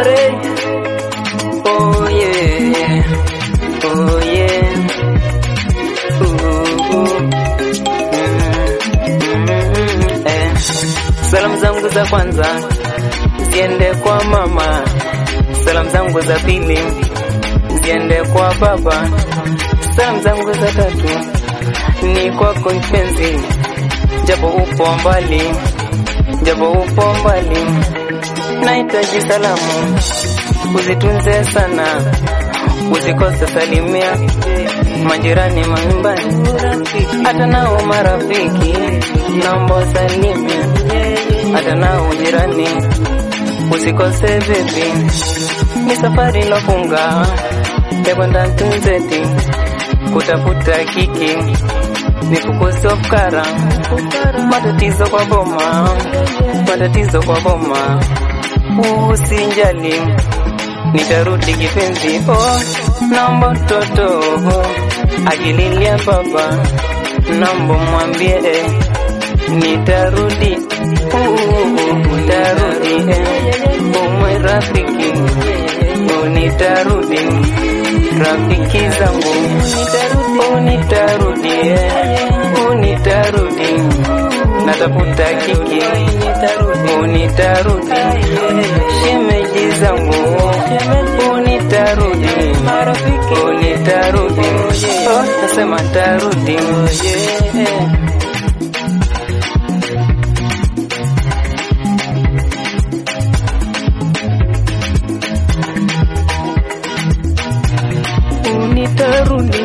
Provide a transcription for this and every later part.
Ore. Oh yeah. Oh yeah. Ooh, ooh. Mm, mm, eh. Salamu zangu za kwanza ziende kwa mama, salamu zangu za pili ziende kwa baba, salamu zangu za tatu ni kwako mpenzi, japo upo mbali, japo upo mbali, nahitaji salamu uzitunze sana, usikose salimia majirani, manyumbani, hata nao marafiki, naomba salimia hata nao jirani, usikose vipi, ni safari lofunga ya kwenda Tunzeti kutafuta kiki, nifukuze ufukara, matatizo kwa boma, matatizo kwa boma, usinjali nitarudi kipenzi, oh, naomba mtoto akililia baba, naomba mwambie eh, nitarudi, uh, utarudi eh, umwe rafiki, oh, nitarudi rafiki zangu, oh, nitarudi eh, oh, nitarudi natafuta kiki, oh, nitarudi shemeji zangu, oh, nitarudi oh, nitarudi oh, nasema tarudi yeah. nitarudi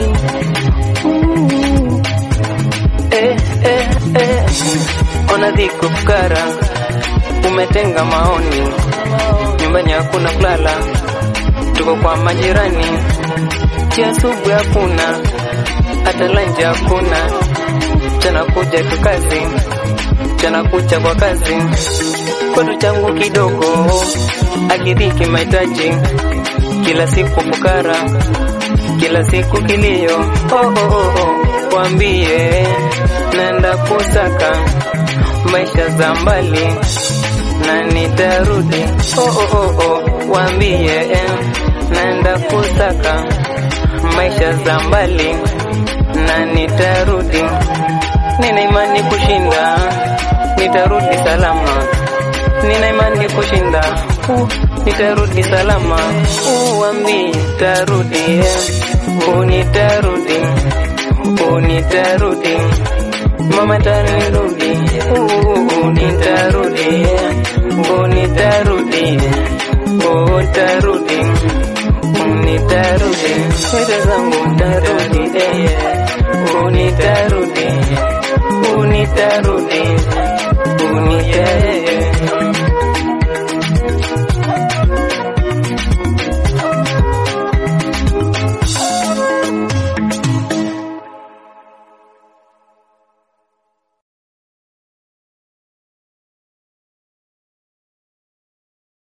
eh, eh, eh. Ona dhiko fukara, umetenga maoni, nyumbani hakuna kulala, tuko kwa majirani, chia subu hakuna, hata lanje hakuna, chana kuja tu kazi, chana kucha kwa kazi, kwetu changu kidogo, akidhiki mahitaji, kila siku fukara kila siku kilio, oh, oh, oh, oh. Wambie naenda kusaka maisha za mbali na nitarudi, oh, oh, oh, oh. Wambie eh, naenda kusaka maisha za mbali na nitarudi, nina imani kushinda, nitarudi salama, nina imani kushinda uh, nitarudi salama, uambi tarudi, unitarudi, unitarudi, mama tarudi, unitarudi, unitarudi, utarudi, unitarudi, wete zangu tarudi, unitarudi, unitarudi